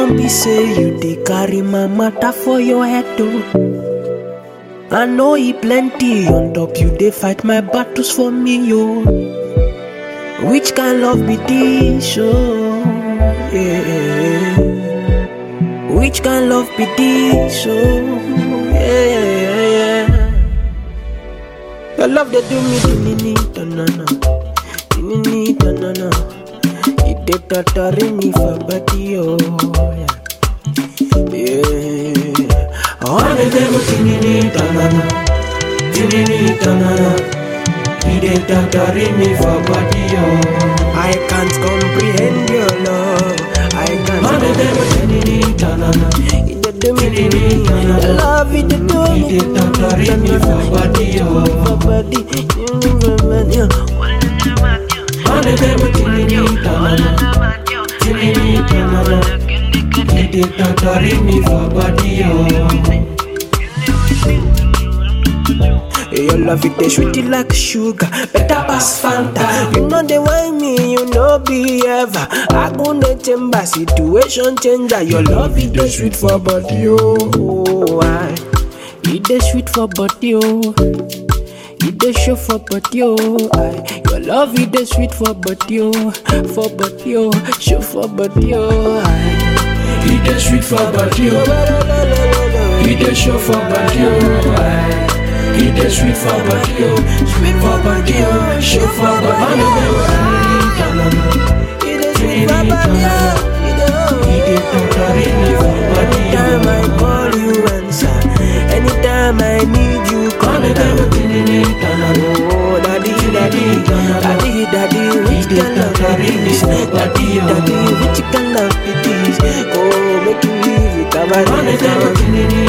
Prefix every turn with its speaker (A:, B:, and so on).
A: no be say you dey carry my matter for your head o. I know e plenty on top you dey fight my battles for me yo. Which kind love be this oh? Yeah. Which kind love be this oh? Yeah. Your love they do me dinini tanana, dinini tanana. It dey torturing me for body oh. Yeah. Yeah. All the devil tinini tanana, tinini tanana. It dey torturing me for body oh. I can't comprehend your love. I can't. All the devil tinini tanana. It dey do me tinini tanana. Your love it dey do me. It dey torturing me for body oh. For body, for body. All the devil tinini tanana, tinini tanana. It dey torturing me for body oh. Your love it dey sweet like sugar, better pass Fanta. You know they wine me, you know be ever. I go the chamber, situation changer. Your love it dey sweet for body, oh. I, it dey sweet for body, oh. It dey show for body, oh. I, your love it dey sweet for body, oh. For body, oh. Show for body, oh. I,
B: It dey sweet for body oh. It dey show for body oh. Aye. It dey sweet for body oh. Sweet for body oh. Show for body oh.
A: it dey sweet for body, oh. It dey, oh.
B: It dey torturing me for body
A: Anytime I
B: oh.
A: call you answer Anytime I need you
B: All
A: come
B: the
A: down
B: devil tinini tanana.
A: Oh daddy daddy Daddy daddy which
B: It dey
A: kind of
B: torturing me
A: this
B: for
A: Daddy
B: body
A: daddy
B: oh.
A: which kind of this Oh make you leave it
B: All the devil
A: about
B: tinini